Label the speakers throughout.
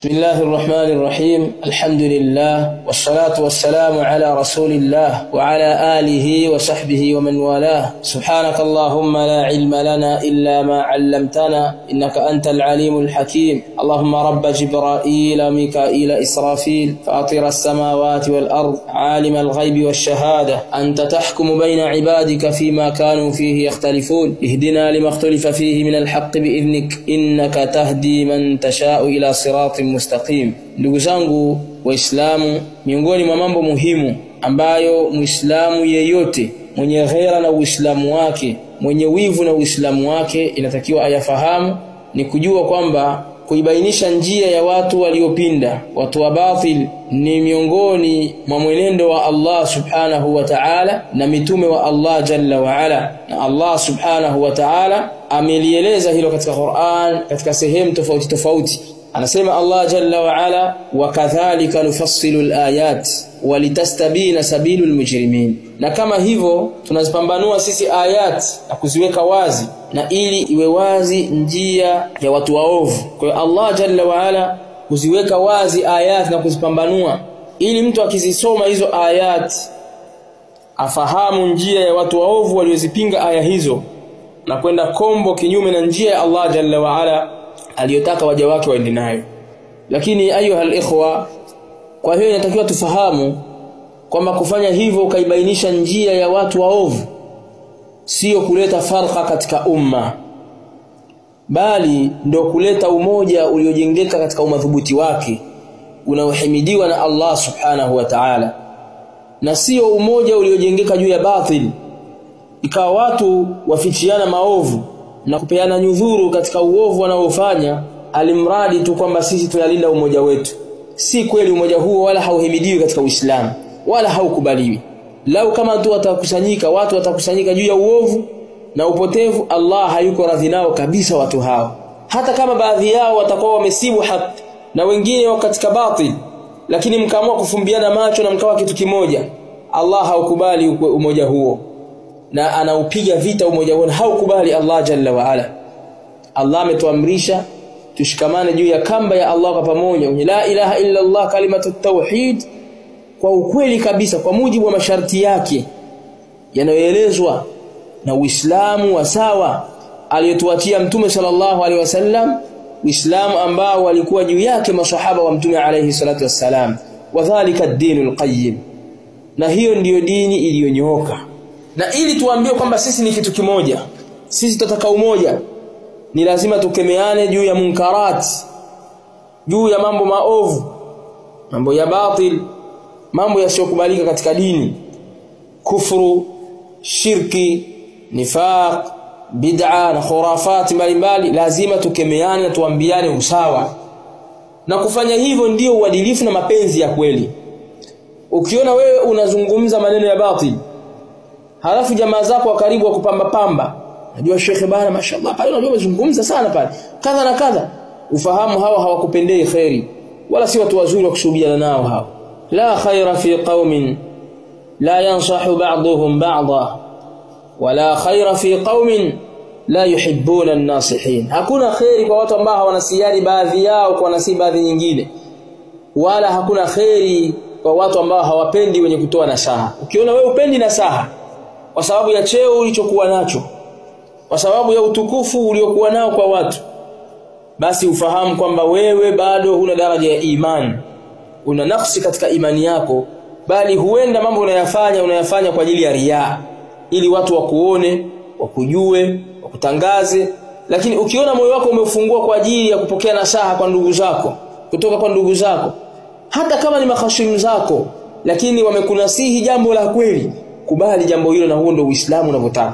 Speaker 1: بسم الله الرحمن الرحيم الحمد لله والصلاة والسلام على رسول الله وعلى آله وصحبه ومن والاه سبحانك اللهم لا علم لنا إلا ما علمتنا إنك أنت العليم الحكيم اللهم رب جبرائيل وميكائيل إسرافيل فاطر السماوات والأرض عالم الغيب والشهادة أنت تحكم بين عبادك فيما كانوا فيه يختلفون اهدنا لما اختلف فيه من الحق بإذنك إنك تهدي من تشاء إلى صراط mustaqim ndugu zangu waislamu miongoni mwa mambo muhimu ambayo muislamu yeyote mwenye ghera na uislamu wake mwenye wivu na uislamu wake inatakiwa ayafahamu ni kujua kwamba kuibainisha njia ya watu waliopinda watu wa batil ni miongoni mwa mwenendo wa Allah subhanahu wa ta'ala na mitume wa Allah jalla wa ala na Allah subhanahu wa ta'ala amelieleza hilo katika Qur'an katika sehemu tofauti tofauti anasema Allah jalla wa ala wakadhalika nufassilu alayat walitastabina sabilu almujrimin na kama hivyo tunazipambanua sisi ayat na kuziweka wazi na ili iwe wazi njia ya watu waovu kwa hiyo Allah jalla wa ala kuziweka wazi ayat na kuzipambanua ili mtu akizisoma hizo ayat afahamu njia ya watu waovu waliozipinga aya hizo na kwenda kombo kinyume na njia ya Allah jalla wa ala aliyotaka waja wake waende nayo lakini ayuha ikhwa kwa hiyo inatakiwa tufahamu kwamba kufanya hivyo ukaibainisha njia ya watu waovu sio kuleta farqa katika umma bali ndio kuleta umoja uliojengeka katika umadhubuti wake unaohimidiwa na Allah subhanahu wa ta'ala na sio umoja uliojengeka juu ya batil ikawa watu wafichiana maovu na kupeana nyudhuru katika uovu wanaofanya alimradi tu kwamba sisi tunalinda umoja wetu si kweli umoja huo wala hauhimidiwi katika Uislamu wala haukubaliwi lau kama tu watakusanyika watu watakusanyika juu ya uovu na upotevu Allah hayuko radhi nao kabisa watu hao hata kama baadhi yao watakuwa wamesibu haki na wengine wako katika batil lakini mkaamua kufumbiana macho na mkawa kitu kimoja Allah haukubali umoja huo na anaupiga vita umoja huo haukubali Allah jalla wa ala Allah ametuamrisha tushikamane juu ya kamba ya Allah kwa pamoja kwenye la ilaha illa Allah kalimatu tauhid kwa ukweli kabisa kwa mujibu wa masharti yake yanayoelezwa na Uislamu wa sawa aliyotuachia Mtume sallallahu alaihi wasallam Uislamu ambao walikuwa juu yake maswahaba wa Mtume alaihi salatu wassalam wadhālika ad-dinul qayyim na hiyo ndiyo dini iliyonyooka na ili tuambie kwamba sisi ni kitu kimoja sisi tutataka umoja ni lazima tukemeane juu ya munkarat juu ya mambo maovu mambo ya batil mambo yasiyokubalika katika dini kufuru shirki nifaq bid'a na khurafati mbalimbali lazima tukemeane na tuambiane usawa na kufanya hivyo ndiyo uadilifu na mapenzi ya kweli ukiona wewe unazungumza maneno ya batil halafu jamaa zako wa karibu wa kupamba pamba najua shekhe bana mashallah pale unajua umezungumza sana pale kadha na kadha ufahamu hawa hawakupendei khairi wala si watu wazuri wa kushuhudiana nao hao la khaira fi qaumin la yansahu ba'dhum ba'dha wala khaira fi qaumin la yuhibbuna an-nasihin hakuna khairi kwa watu ambao hawanasiani baadhi yao kwa nasi baadhi nyingine wala hakuna khairi kwa watu ambao hawapendi wenye kutoa nasaha ukiona wewe upendi nasaha kwa sababu ya cheo ulichokuwa nacho kwa sababu ya utukufu uliokuwa nao kwa watu basi ufahamu kwamba wewe bado huna daraja ya imani una nafsi katika imani yako bali huenda mambo unayafanya unayafanya kwa ajili ya riaa ili watu wakuone wakujue wakutangaze lakini ukiona moyo wako umefungua kwa ajili ya kupokea nasaha kwa ndugu zako kutoka kwa ndugu zako hata kama ni mahashimu zako lakini wamekunasihi jambo la kweli kubali jambo hilo na huo ndio Uislamu unavyotaka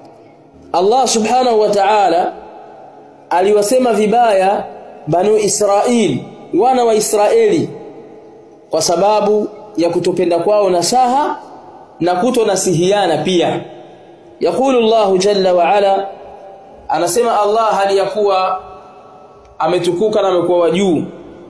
Speaker 1: Allah subhanahu wa ta'ala aliwasema vibaya banu Israil wana wa Israeli kwa sababu ya kutopenda kwao nasaha na kutonasihiana pia yakulu Allah jalla wa ala anasema Allah hali ya kuwa ametukuka na amekuwa wajuu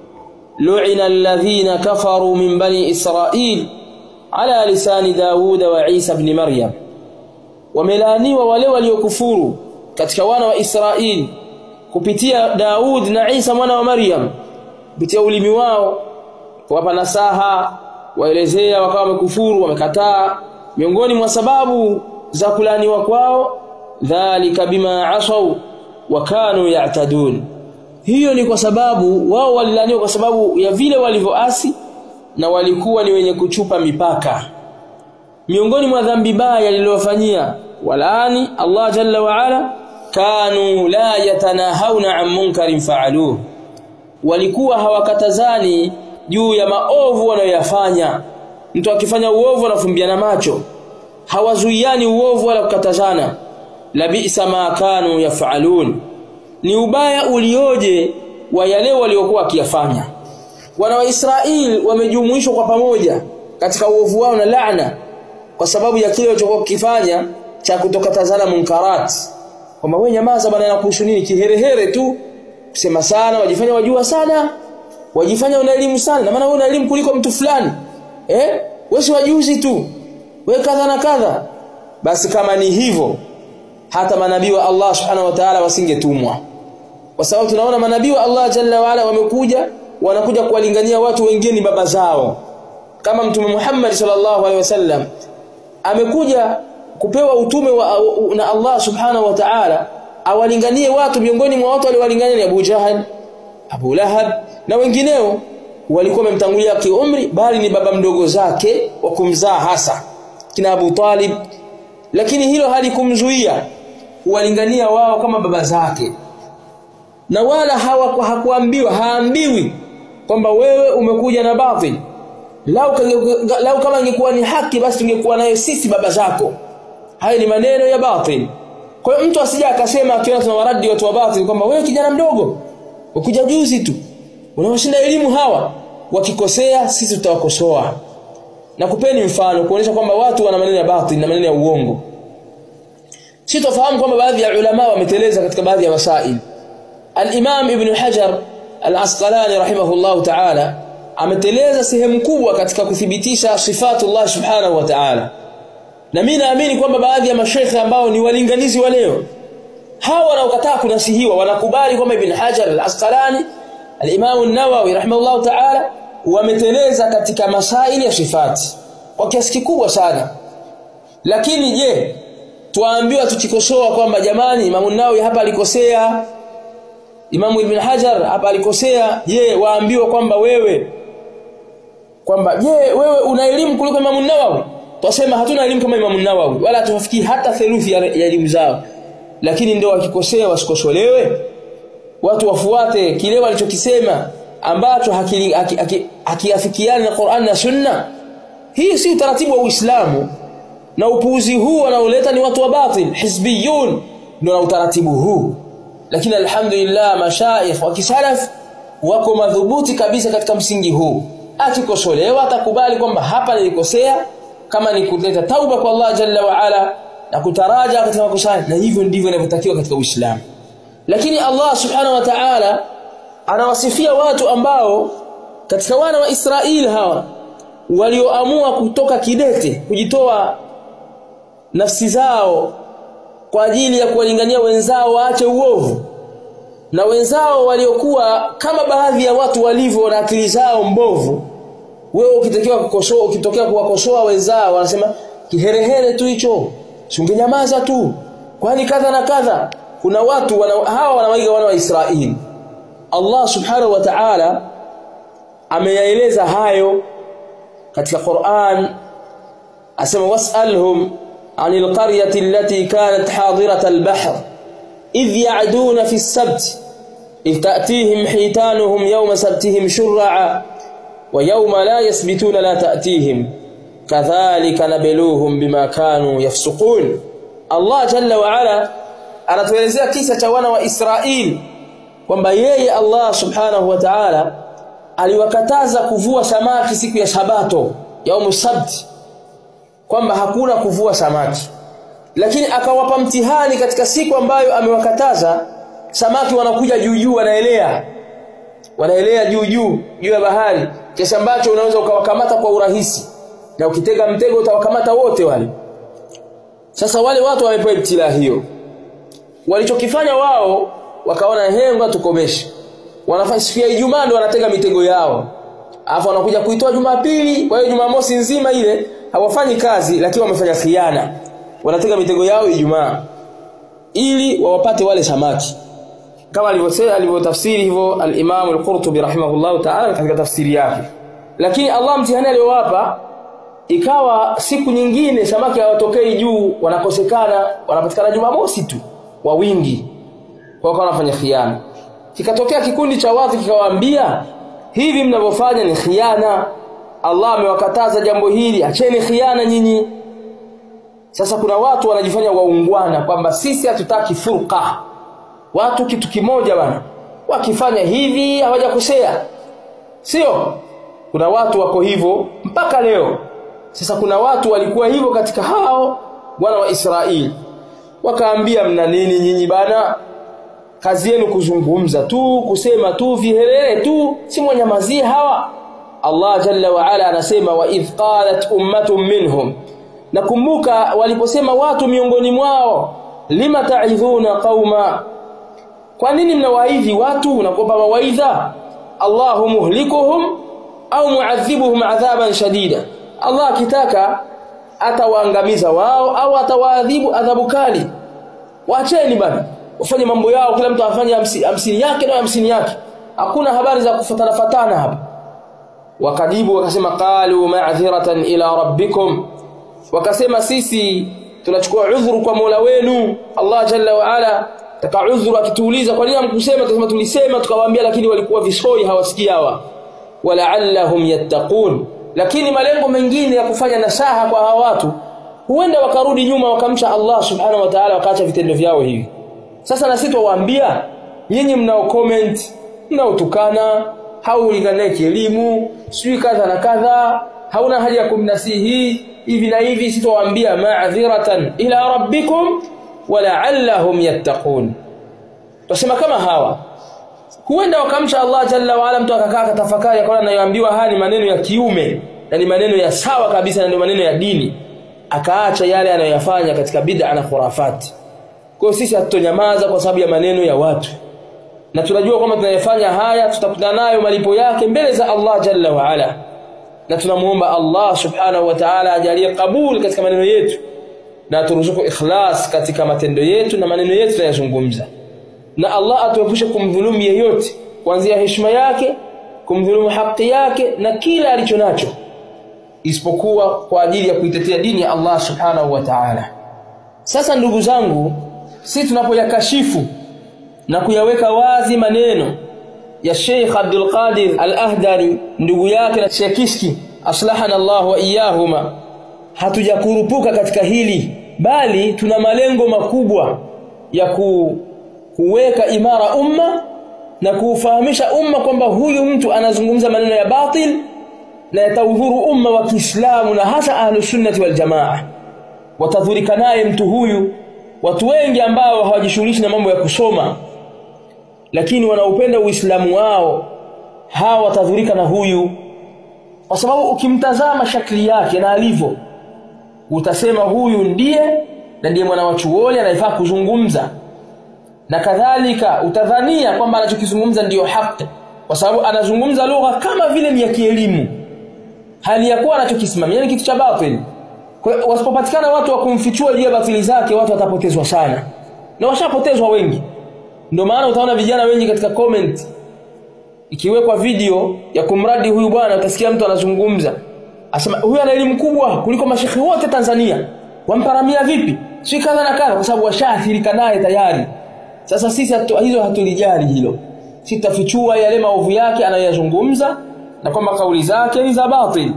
Speaker 1: lu'ina alladhina kafaru min bani Israil ala lisani Dauda wa Isa ibn Maryam wamelaaniwa wale waliokufuru katika wana wa Israeli kupitia Daud na Isa mwana wa Maryam kupitia ulimi wao kuwapa nasaha waelezea wakawa wamekufuru wamekataa miongoni mwa sababu za kulaniwa kwao dhalika bima asau wa kanu ya'tadun hiyo ni kwa sababu wao walilaniwa kwa sababu ya vile walivyoasi na walikuwa ni wenye kuchupa mipaka miongoni mwa dhambi baya lililofanyia walaani Allah jalla wa ala kanu la yatanahawna an munkarin fa'aluhu walikuwa hawakatazani juu ya maovu wanayoyafanya mtu akifanya uovu anafumbiana macho hawazuiani uovu wala kukatazana labisa ma kanu yafalun ni ubaya ulioje wa yale waliokuwa wakiyafanya wana wa Israeli wamejumuishwa kwa pamoja katika uovu wao na laana kwa sababu ya kile walichokuwa kukifanya cha kutokatazana munkarat kwamba wewe nyamaza bwana nakuhusu nini kiherehere tu kusema sana wajifanya wajua sana wajifanya una elimu sana na maana wewe una elimu kuliko mtu fulani eh wewe si wajuzi tu wewe kadha na kadha basi kama ni hivyo hata manabii wa Allah subhanahu wa ta'ala wasingetumwa kwa sababu tunaona manabii wa Allah jalla wa ala wamekuja wanakuja kuwalingania watu wengine baba zao kama mtume Muhammad sallallahu alaihi wasallam amekuja kupewa utume wa, na Allah subhanahu wa ta'ala awalinganie watu miongoni mwa watu waliowalingania ni Abu Jahal Abu Lahab na wengineo walikuwa wamemtangulia kiumri bali ni baba mdogo zake wa kumzaa hasa kina Abu Talib lakini hilo halikumzuia kuwalingania wao kama baba zake na wala hawa hakuambiwa haambiwi kwamba wewe umekuja na batil lau, lau kama ingekuwa ni haki basi tungekuwa nayo sisi baba zako haya ni maneno ya batil kwa hiyo mtu asija akasema akiona tunawaradi watu wa batil kwamba wewe kijana mdogo ukuja juzi tu unawashinda elimu hawa wakikosea sisi tutawakosoa na kupeni mfano kuonyesha kwamba watu wana maneno ya batil na maneno ya uongo si tofahamu kwamba baadhi ya ulama wameteleza katika baadhi ya masail al-Imam Ibn Hajar al-Asqalani rahimahullah ta'ala ameteleza sehemu kubwa katika kuthibitisha sifatullah subhanahu wa ta'ala na mimi naamini kwamba baadhi ya mashaikh ambao ni walinganizi wa leo hawa wanaokataa kunasihiwa wanakubali kwamba Ibn Hajar al-Asqalani al-Imam an-Nawawi rahimahullah ta'ala wameteleza katika masaili ya sifati kwa kiasi kikubwa sana lakini je tuambiwa tukikosoa kwamba jamani Imam an-Nawawi hapa alikosea Imamu Ibn Hajar hapa alikosea je waambiwa kwamba wewe kwamba je wewe una elimu kuliko Imamu Nawawi twasema hatuna elimu kama Imamu Nawawi wala hatufikii hata theluthi ya elimu zao lakini ndio wakikosea wasikosolewe watu wafuate kile walichokisema ambacho hakiafikiani na Qur'an na Sunna hii si utaratibu wa Uislamu na upuuzi huu wanaoleta ni watu wa batil hizbiyun ndio na utaratibu huu lakini alhamdulillah mashaikh wa kisalaf wako madhubuti kabisa katika msingi huu akikosolewa atakubali kwamba hapa nilikosea kama ni kuleta tauba kwa Allah jalla wa ala na kutaraja katika makosa na hivyo ndivyo inavyotakiwa katika Uislamu lakini Allah subhanahu wa ta'ala anawasifia watu ambao katika wana wa Israeli hawa walioamua kutoka kidete kujitoa nafsi zao kwa ajili ya kuwalingania wenzao waache uovu na wenzao waliokuwa kama baadhi ya watu walivyo na akili zao mbovu wewe ukitakiwa kukosoa ukitokea kuwakosoa wenzao wanasema kiherehere tu hicho ungenyamaza tu kwani kadha na kadha kuna watu wana, hawa wanawaiga wana wa Israeli Allah subhanahu wa ta'ala ameyaeleza hayo katika Qur'an asema was'alhum عن القرية التي كانت حاضرة البحر إذ يعدون في السبت إذ تأتيهم حيتانهم يوم سبتهم شرعا ويوم لا يسبتون لا تأتيهم كذلك نبلوهم بما كانوا يفسقون الله جل وعلا anatuelezea kisa cha wana wa Israeli kwamba yeye Allah subhanahu wa ta'ala aliwakataza kuvua samaki siku ya sabato yaumu sabti kwamba hakuna kuvua samaki lakini akawapa mtihani katika siku ambayo amewakataza samaki wanakuja juu juu wanaelea wanaelea juu juu juu ya bahari kiasi ambacho unaweza ukawakamata kwa urahisi na ukitega mtego utawakamata wote wale sasa wale watu wamepewa ibtila hiyo walichokifanya wao wakaona henga tukomeshe wanafanya siku ya Ijumaa ndio wanatega mitego yao alafu wanakuja kuitoa Jumapili kwa hiyo Jumamosi nzima ile hawafanyi kazi lakini wamefanya khiana wanatega mitego yao Ijumaa ili wawapate wale samaki kama alivyosema alivyotafsiri hivyo al-Imam al-Qurtubi rahimahullahu ta'ala katika tafsiri yake lakini Allah mtihani aliowapa ikawa siku nyingine samaki hawatokei juu wanakosekana wanapatikana Jumamosi tu kwa wingi kwa hiyo wanafanya khiana kikatokea kikundi cha watu kikawaambia hivi mnavyofanya ni khiana Allah amewakataza jambo hili acheni khiana nyinyi sasa kuna watu wanajifanya waungwana kwamba sisi hatutaki furqa watu kitu kimoja bana wakifanya hivi hawajakosea sio kuna watu wako hivyo mpaka leo sasa kuna watu walikuwa hivyo katika hao wana wa Israeli wakaambia mna nini nyinyi bana kazi yenu kuzungumza tu kusema tu vihelele tu si mwanyamazie hawa Allah jalla wa ala anasema wa idh qalat ummatun minhum nakumbuka waliposema watu miongoni mwao lima ta'idhuna qauma kwa nini mnawaidhi watu unakopa mawaidha Allahu muhlikuhum au muadhibuhum adhaban shadida Allah akitaka atawaangamiza wao au atawaadhibu adhabu kali waacheni bana wafanye mambo yao kila mtu afanye hamsini yake na hamsini yake hakuna habari za kufatana fatana hapa wakajibu wakasema qalu ma'dhiratan ila rabbikum wakasema sisi tunachukua udhuru kwa Mola wenu Allah jalla wa ala taka udhuru akituuliza kwa nini hamkusema tunasema tulisema tukawaambia lakini walikuwa visoi hawasikii hawa wala'allahum yattaqun lakini malengo mengine ya kufanya nasaha kwa hawa watu huenda wakarudi nyuma wakamcha Allah subhanahu wa ta'ala wakaacha vitendo vyao hivi sasa na sisi tuwaambia nyinyi mnao comment mnaotukana haulinganaye kielimu sijui kadha na kadha hauna haja ya kumnasihi hivi na hivi sitowaambia ma'dhiratan ila rabbikum wala'allahum yattaqun tusema kama hawa huenda wakamcha Allah jalla wa ala mtu akakaa akatafakari akaona anayoambiwa haya ni maneno ya kiume na ni maneno ya sawa kabisa na ni maneno ya dini akaacha yale anayoyafanya katika bid'a na khurafati kwa hiyo sisi hatutonyamaza kwa sababu ya maneno ya watu na tunajua kwamba tunayofanya haya tutakutana nayo malipo yake mbele za Allah jalla wa ala na tunamuomba Allah subhanahu wa ta'ala ajalie kabul katika maneno yetu na turuzuku ikhlas katika matendo yetu na maneno yetu tunayozungumza na Allah atuepushe kumdhulumu yeyote kuanzia heshima yake kumdhulumu haki yake na kila alichonacho isipokuwa kwa ajili ya kuitetea dini ya Allah subhanahu wa ta'ala sasa ndugu zangu si tunapoyakashifu na kuyaweka wazi maneno ya Sheikh Abdul Qadir Al-Ahdari ndugu yake na Sheikh Kiski aslahana Allah wa iyahuma hatujakurupuka katika hili bali tuna malengo makubwa ya ku, kuweka imara umma na kuufahamisha umma kwamba huyu mtu anazungumza maneno ya batil na yataudhuru umma wa Kiislamu na hasa ahlus sunnati wal jamaa watadhurika naye mtu huyu watu wengi ambao hawajishughulishi na mambo ya kusoma lakini wanaupenda uislamu wao hawa watadhurika na huyu kwa sababu ukimtazama shakli yake na alivyo utasema huyu ndiye na ndiye mwana wa chuoni anayefaa kuzungumza na kadhalika utadhania kwamba anachokizungumza ndiyo haki kwa sababu anazungumza lugha kama vile ni ya kielimu hali ya kuwa anachokisimamia ni kitu cha batili kwa hiyo wasipopatikana watu wa kumfichua juu ya batili zake watu watapotezwa sana na washapotezwa wengi ndio maana utaona vijana wengi katika comment ikiwekwa video ya kumradi huyu bwana utasikia mtu anazungumza asema huyu ana elimu kubwa kuliko mashekhi wote Tanzania wamparamia vipi si kadha na kadha kwa sababu washaathirika naye tayari sasa sisi hatu, hizo hatulijali hilo sitafichua yale maovu yake anayoyazungumza na kwamba kauli zake ni za batil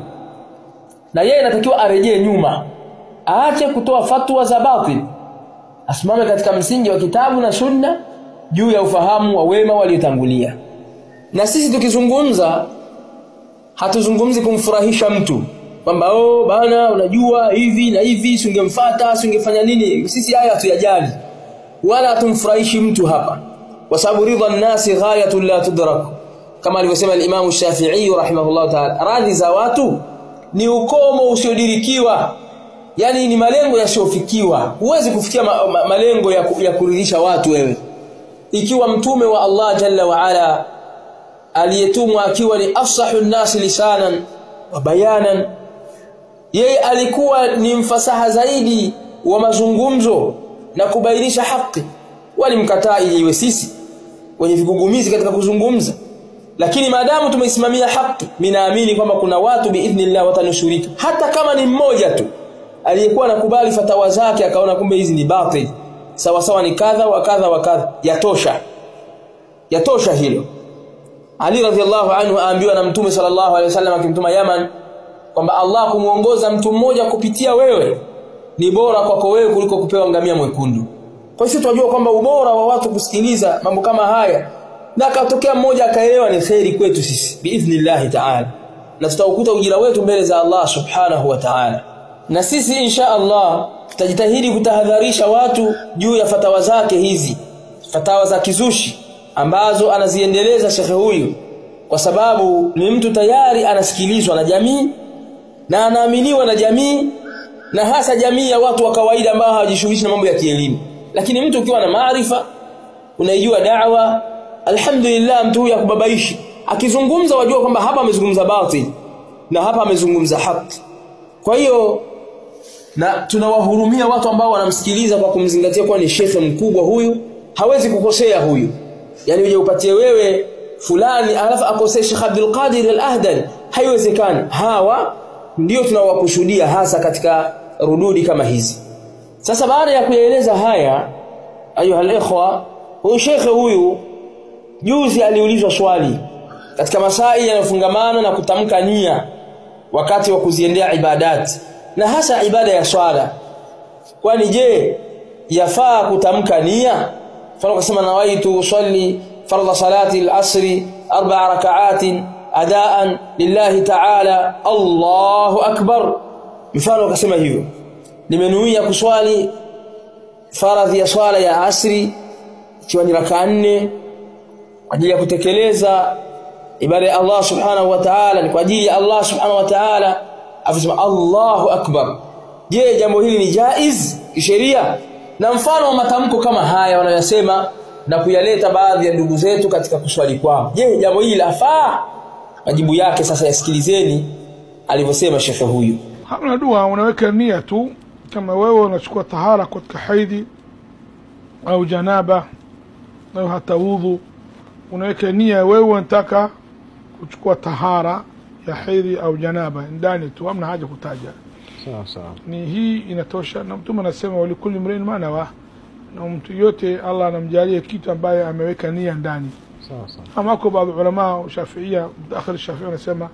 Speaker 1: na yeye anatakiwa arejee nyuma aache kutoa fatwa za batil asimame katika msingi wa kitabu na sunna juu ya ufahamu wa wema waliotangulia na sisi tukizungumza hatuzungumzi kumfurahisha mtu kwamba oh bana unajua hivi na hivi singemfuata singefanya nini sisi haya hatuyajali wala hatumfurahishi mtu hapa kwa sababu ridha nasi ghayatun la tudrak kama alivyosema al-Imam Shafi'i rahimahullah ta'ala radhi za watu ni ukomo usiodirikiwa yani ni malengo yasiyofikiwa huwezi kufikia ma malengo ya, ya kuridhisha watu wewe ikiwa mtume wa Allah jalla wa ala aliyetumwa akiwa ni afsahu nnasi lisanan wa bayanan yeye alikuwa ni mfasaha zaidi wa mazungumzo na kubainisha haki walimkataa ili iwe sisi wenye vigugumizi katika kuzungumza lakini maadamu tumeisimamia haki minaamini kwamba kuna watu biidhnillah watanusurika hata kama ni mmoja tu aliyekuwa anakubali fatawa zake akaona kumbe hizi ni batil sawa sawa ni kadha wa kadha wa kadha yatosha yatosha hilo Ali radhiallahu anhu aambiwa na Mtume sallallahu alaihi wasallam akimtuma Yaman kwamba Allah kumuongoza mtu mmoja kupitia wewe ni bora kwako wewe kuliko kupewa ngamia mwekundu. Kwa hiyo tunajua kwamba ubora wa watu kusikiliza mambo kama haya na akatokea mmoja akaelewa ni kheri kwetu sisi biidhnillah ta'ala. Na tutaukuta ujira wetu mbele za Allah subhanahu wa ta'ala. Na sisi insha Allah tutajitahidi kutahadharisha watu juu ya fatawa zake hizi, fatawa za kizushi ambazo anaziendeleza shekhe huyu kwa sababu ni mtu tayari anasikilizwa na jamii na anaaminiwa na jamii na hasa jamii ya watu wa kawaida ambao hawajishughulishi na mambo ya kielimu lakini mtu ukiwa na maarifa unaijua da'wa alhamdulillah mtu huyu akubabaishi akizungumza wajua kwamba hapa amezungumza batil na hapa amezungumza haki kwa hiyo na tunawahurumia watu ambao wanamsikiliza kwa kumzingatia kuwa ni shekhe mkubwa huyu hawezi kukosea huyu yani uje upatie wewe fulani alafu akosee Sheikh Abdul Qadir Al-Ahdani haiwezekani hawa ndio tunawakushuhudia hasa katika rududi kama hizi sasa baada ya kuyaeleza haya ayuha al-ikhwa huyu shekhe huyu juzi aliulizwa swali katika masai yanayofungamana na kutamka nia wakati wa kuziendea ibadati na hasa ibada ya swala kwani je yafaa kutamka nia mfano kusema nawaitu usalli fardha salati al-asri arba'a raka'atin adaan lillahi ta'ala Allahu akbar mfano akasema hivyo nimenuia kuswali faradhi ya swala ya asri ikiwa ni raka nne kwa ajili ya kutekeleza ibada ya Allah subhanahu wa ta'ala ni kwa ajili ya Allah subhanahu wa ta'ala afisema Allahu akbar je jambo hili ni jaiz kisheria na mfano wa matamko kama haya wanayosema na kuyaleta baadhi ya ndugu zetu katika kuswali kwao je jambo hili lafaa majibu yake sasa yasikilizeni alivyosema shekhe huyu
Speaker 2: hamna dua unaweka nia tu kama wewe unachukua tahara katika haidhi au janaba au hata udhu unaweka nia wewe unataka kuchukua tahara ya haidhi au janaba ndani tu hamna haja kutaja
Speaker 3: sawa sawa
Speaker 2: ni hii inatosha na mtume anasema walikuli mrin manawa na mtu yote Allah anamjalia kitu ambaye ameweka nia ndani
Speaker 3: sawa sawa
Speaker 2: amako baadhi ulama shafiia mtaakhir shafii wanasema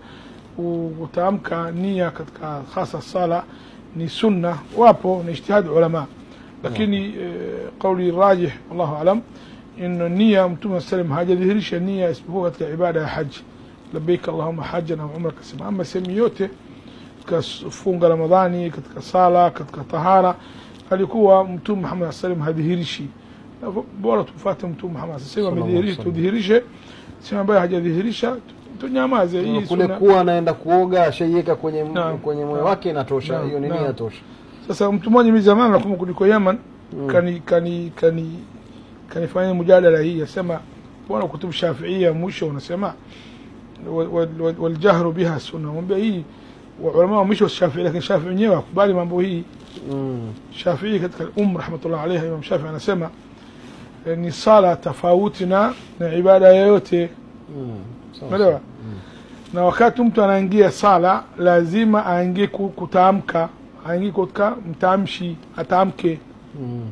Speaker 2: utaamka nia katika hasa sala ni sunna wapo ni ijtihad ulama lakini eh, kauli rajih wallahu alam ino nia mtume salam hajadhihirisha nia isipokuwa katika ibada ya haji labbaik allahumma hajjan au umra kasema ama sehemu yote katika funga ramadhani katika sala katika tahara alikuwa mtume Muhammad sallam hadhihirishi Na bora tumfuate mtume Muhammad sallam
Speaker 3: Sallallahu
Speaker 2: amedhihirisha
Speaker 3: alaihi
Speaker 2: tudhihirishe sema ambaye hajadhihirisha tunyamaze hii
Speaker 3: kule
Speaker 2: sunna
Speaker 3: kuwa anaenda kuoga ashaiweka kwenye
Speaker 2: Naam.
Speaker 3: kwenye moyo
Speaker 2: Naam.
Speaker 3: wake inatosha
Speaker 2: Naam.
Speaker 3: hiyo ni
Speaker 2: Naam.
Speaker 3: nia tosha
Speaker 2: sasa mtu mmoja mimi zamani nakumbuka kuliko Yaman kani kani kani kanifanya mujadala hii asema bwana kutubu shafiia mwisho unasema wal- wal- wal- waljahru biha sunna mwambia hii wa ulama wa mwisho Shafii lakini Shafii wenyewe wakubali mambo hii
Speaker 3: mm.
Speaker 2: Shafii katika um rahmatullah alayhi Imam Shafii anasema eh, ni sala tofauti na na ibada yoyote
Speaker 3: Mm. Sawa,
Speaker 2: umeelewa
Speaker 3: sawa.
Speaker 2: na wakati mtu anaingia sala lazima aingie ku- kutamka aingie katika mtamshi atamke
Speaker 3: Mm.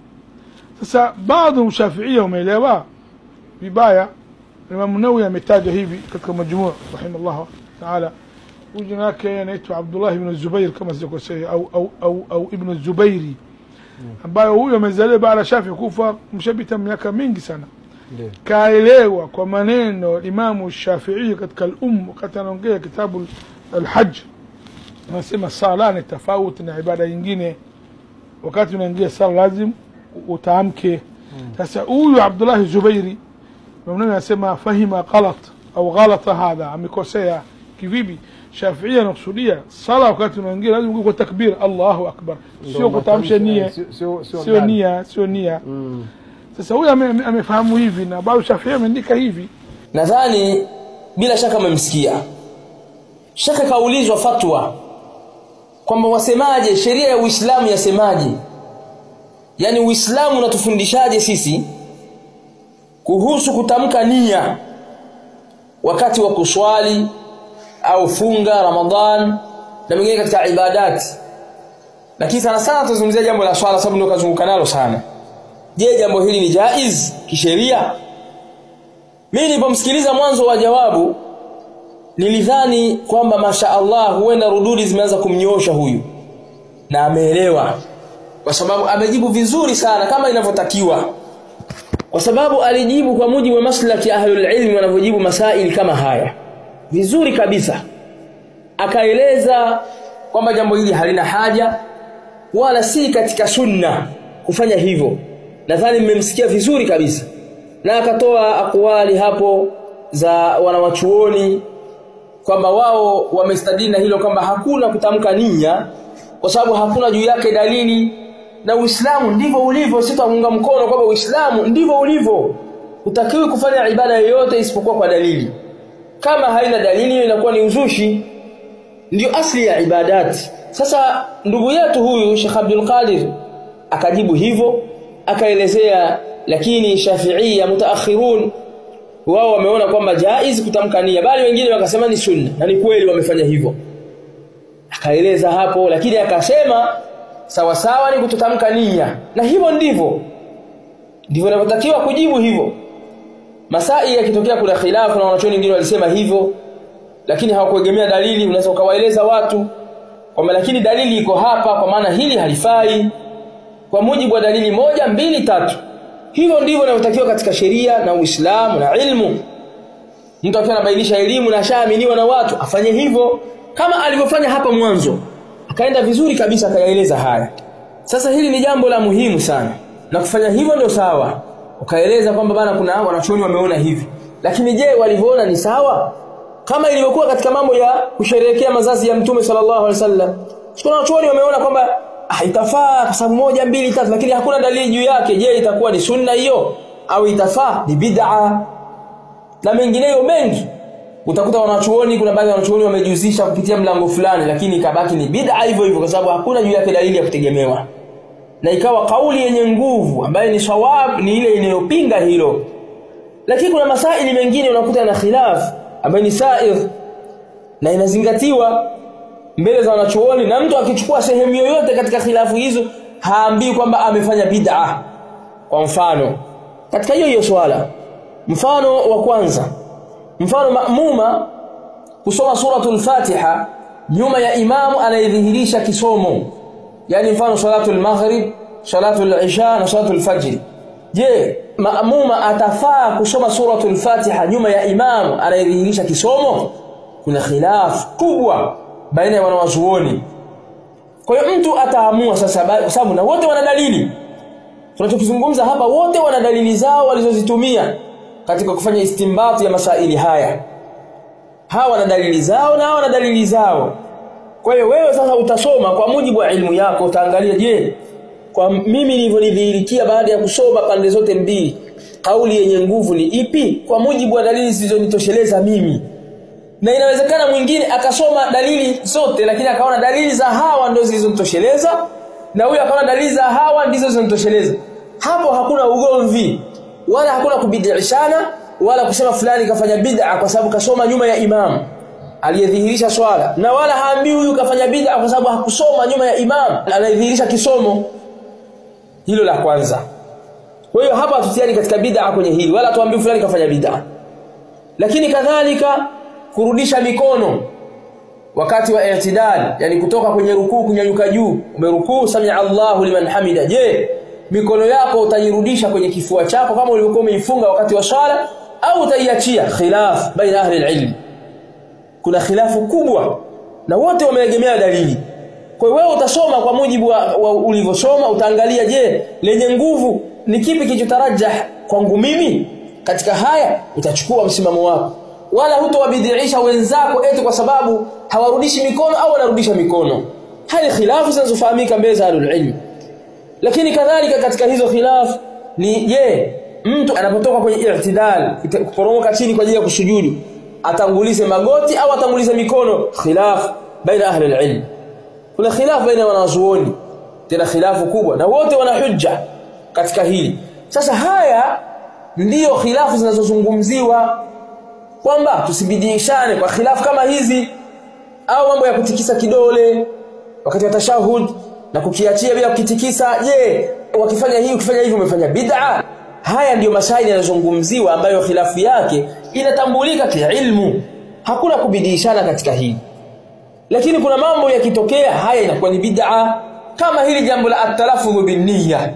Speaker 2: sasa baadhi mshafiia umeelewa vibaya Imam Nawawi ametaja hivi katika majmuu rahimahullah taala huyu jina lake anaitwa Abdullah ibn Zubair kama sijakosea au au au, au ibn Zubairi ambayo huyo amezaliwa baada ya Shafi kufa mshapita miaka mingi sana
Speaker 3: Ndio.
Speaker 2: kaelewa kwa maneno Imamu Shafii katika al-Umm wakati anaongea kitabu al-Hajj anasema sala ni tofauti na ibada nyingine wakati unaingia sala lazim utaamke sasa huyu Abdullah Zubairi Imam Nawawi anasema fahima ghalat au ghalata hadha amekosea kivipi Shafii anakusudia sala wakati unaingia lazim uwe kwa takbir Allahu akbar
Speaker 3: Ndio
Speaker 2: sio kutamsha
Speaker 3: matamshi,
Speaker 2: nia
Speaker 3: eh, sio- sio sio
Speaker 2: sio
Speaker 3: ndani.
Speaker 2: nia sio nia
Speaker 3: Mm.
Speaker 2: sasa huyu ame- ame- amefahamu hivi na bado Shafii ameandika hivi
Speaker 1: nadhani bila shaka mmemsikia shaka kaulizwa fatwa kwamba wasemaje sheria ya Uislamu yasemaje yani Uislamu unatufundishaje sisi kuhusu kutamka nia wakati wa kuswali au funga Ramadhan na mengine katika ibadati lakini sana sana tuzungumzia jambo la swala sababu ndio kazunguka nalo sana je jambo hili ni jaiz kisheria mimi nilipomsikiliza mwanzo wa jawabu nilidhani kwamba masha Allah huenda rududi zimeanza kumnyosha huyu na ameelewa kwa sababu amejibu vizuri sana kama inavyotakiwa kwa sababu alijibu kwa mujibu wa maslaki ahlul ilmi wanavyojibu masaili kama haya vizuri kabisa akaeleza kwamba jambo hili halina haja wala si katika sunna kufanya hivyo nadhani mmemsikia vizuri kabisa na akatoa akwali hapo za wanawachuoni kwamba wao wamestadili na hilo kwamba hakuna kutamka nia kwa sababu hakuna juu yake dalili na Uislamu ndivyo ulivyo sitaunga mkono kwamba Uislamu ndivyo ulivyo utakiwi kufanya ibada yoyote isipokuwa kwa dalili kama haina dalili inakuwa ni uzushi ndio asli ya ibadati sasa ndugu yetu huyu Sheikh Abdul Qadir akajibu hivyo akaelezea lakini Shafiia mutaakhirun wao wameona kwamba jaiz kutamka nia bali wengine wakasema ni sunna na ni kweli wamefanya hivyo akaeleza hapo lakini akasema sawa sawa ni kutotamka nia na hivyo ndivyo ndivyo inavyotakiwa kujibu hivyo masai yakitokea kuna khilafu na wanachuoni wengine walisema hivyo lakini hawakuegemea dalili unaweza ukawaeleza watu kwamba lakini dalili iko hapa kwa maana hili halifai kwa mujibu wa dalili moja mbili tatu hivyo ndivyo inavyotakiwa katika sheria na Uislamu na ilmu mtu akiwa anabainisha elimu na shaaminiwa na watu afanye hivyo kama alivyofanya hapa mwanzo akaenda vizuri kabisa akayaeleza haya sasa hili ni jambo la muhimu sana na kufanya hivyo ndio sawa ukaeleza kwamba bana kuna wanachuoni wameona hivi lakini je walivyoona ni sawa kama ilivyokuwa katika mambo ya kusherehekea mazazi ya mtume sallallahu alaihi wasallam kuna wanachuoni wameona kwamba ah, itafaa kwa sababu moja mbili tatu lakini hakuna dalili juu yake je itakuwa ni sunna hiyo au itafaa ni bid'a na mengineyo mengi utakuta wanachuoni kuna baadhi ya wanachuoni wamejihusisha kupitia mlango fulani lakini ikabaki ni bid'a hivyo hivyo kwa sababu hakuna juu yake dalili ya kutegemewa na ikawa kauli yenye nguvu ambayo ni sawab ni ile inayopinga hilo lakini kuna masaili mengine unakuta na khilaf ambayo ni sair na inazingatiwa mbele za wanachuoni na mtu akichukua sehemu yoyote katika khilafu hizo haambii kwamba amefanya bid'a kwa mfano katika hiyo hiyo swala mfano wa kwanza mfano maamuma kusoma suratul Fatiha nyuma ya imamu anayedhihirisha kisomo yani mfano salatul maghrib salatul isha na salatul fajr je maamuma atafaa kusoma suratul Fatiha nyuma ya imamu anayedhihirisha kisomo kuna khilaf kubwa baina ya wanawazuoni kwa hiyo mtu ataamua sasa kwa sababu na wote wana dalili tunachokizungumza hapa wote wana dalili zao walizozitumia katika kufanya istimbati ya masaili haya hawa wana dalili zao na hawa wana dalili zao kwa hiyo wewe sasa utasoma kwa mujibu wa ilmu yako utaangalia je kwa mimi nilivyonidhihirikia baada ya kusoma pande zote mbili kauli yenye nguvu ni ipi kwa mujibu wa dalili zilizonitosheleza mimi na inawezekana mwingine akasoma dalili zote lakini akaona dalili za hawa ndio zilizomtosheleza na huyu akaona dalili za hawa ndizo zilizomtosheleza hapo hakuna ugomvi wala hakuna kubidishana wala kusema fulani kafanya bid'a kwa sababu kasoma nyuma ya imam aliyedhihirisha swala na wala haambii huyu kafanya bid'a kwa sababu hakusoma nyuma ya imam anayedhihirisha kisomo hilo la kwanza kwa hiyo hapa hatutiani katika bid'a kwenye hili wala tuambii fulani kafanya bid'a lakini kadhalika kurudisha mikono wakati wa i'tidal yani kutoka kwenye rukuu kunyanyuka juu umerukuu sami Allahu liman hamida je mikono yako utairudisha kwenye kifua chako kama ulivyokuwa umeifunga wakati wa swala au utaiachia khilaf baina ahli ilm kuna khilafu kubwa na wote wameegemea dalili kwa hiyo wewe utasoma kwa mujibu wa, wa ulivyosoma utaangalia je lenye nguvu ni kipi kilichotarajah kwangu mimi katika haya utachukua msimamo wako wala hutowabidiisha wenzako eti kwa sababu hawarudishi mikono au wanarudisha mikono hali khilafu zinazofahamika mbele za ilm lakini kadhalika katika hizo khilaf ni je mtu anapotoka kwenye i'tidal kuporomoka chini kwa ajili ya kusujudu atangulize magoti au atangulize mikono khilaf baina ahli alilm kuna khilaf baina wanazuoni tena khilafu kubwa na wote wana hujja katika hili sasa haya ndiyo khilafu zinazozungumziwa kwamba tusibidishane kwa khilafu kama hizi au mambo ya kutikisa kidole wakati wa tashahud na kukiachia bila kukitikisa je wakifanya hii ukifanya hivi umefanya bid'a haya ndiyo masaili yanayozungumziwa ambayo khilafu yake inatambulika kiilmu hakuna kubidishana katika hili lakini kuna mambo yakitokea haya inakuwa ni bid'a kama hili jambo la at-talaffuz bin-niyya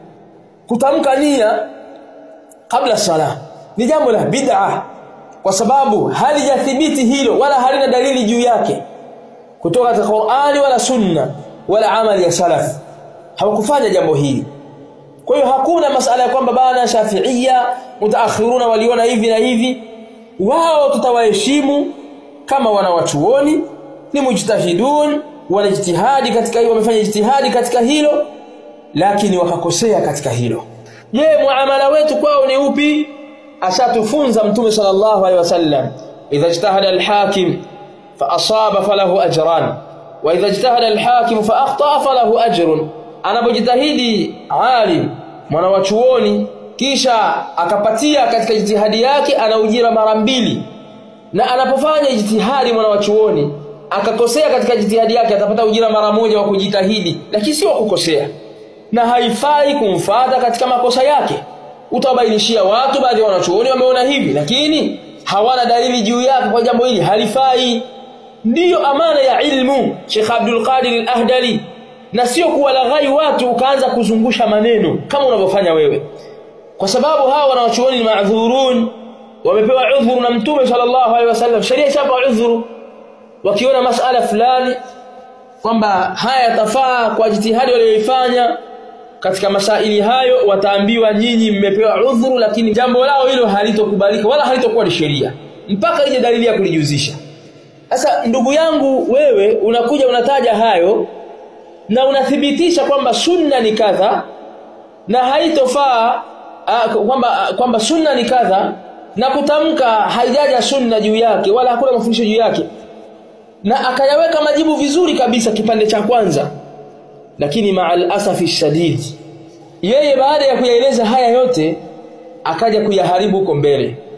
Speaker 1: kutamka nia kabla sala ni jambo la bid'a kwa sababu halijathibiti hilo wala halina dalili juu yake kutoka katika Qur'ani wala sunna wala amali ya salaf hawakufanya jambo hili kwa hiyo hakuna masala ya kwamba bana shafiia mutaakhiruna waliona hivi na hivi wao tutawaheshimu kama wanawachuoni ni mujtahidun wanajitihadi katika hiyo wamefanya jitihadi katika hilo lakini wakakosea katika hilo je muamala wetu kwao ni upi ashatufunza mtume sallallahu alaihi wasallam idha ijtahada alhakim fa asaba falahu ajran wa idha ijtahada alhakim fa akhta falahu ajrun anapojitahidi alim mwana wa chuoni kisha akapatia katika jitihadi yake ana ujira mara mbili na anapofanya jitihadi mwana wa chuoni akakosea katika jitihadi yake atapata ujira mara moja wa kujitahidi lakini sio kukosea na haifai kumfata katika makosa yake utawabainishia watu baadhi ya wanachuoni wameona hivi lakini hawana dalili juu yake kwa jambo hili halifai ndiyo amana ya ilmu Sheikh Abdul Qadir al-Ahdali na sio kuwalaghai watu ukaanza kuzungusha maneno kama unavyofanya wewe kwa sababu hawa wanawachuoni ni maadhurun wamepewa udhuru na mtume sallallahu alaihi wasallam sheria ishapa udhuru wakiona masala fulani kwamba haya yatafaa kwa jitihadi walioifanya katika masaili hayo wataambiwa nyinyi mmepewa udhuru lakini jambo lao hilo halitokubalika wala halitokuwa ni sheria mpaka ije dalili ya kulijuzisha sasa ndugu yangu wewe unakuja unataja hayo na unathibitisha kwamba sunna ni kadha na haitofaa kwamba kwamba sunna ni kadha na kutamka haijaja sunna juu yake wala hakuna mafundisho juu yake na akayaweka majibu vizuri kabisa kipande cha kwanza lakini ma'al asafi shadid yeye baada ya kuyaeleza haya yote akaja kuyaharibu huko mbele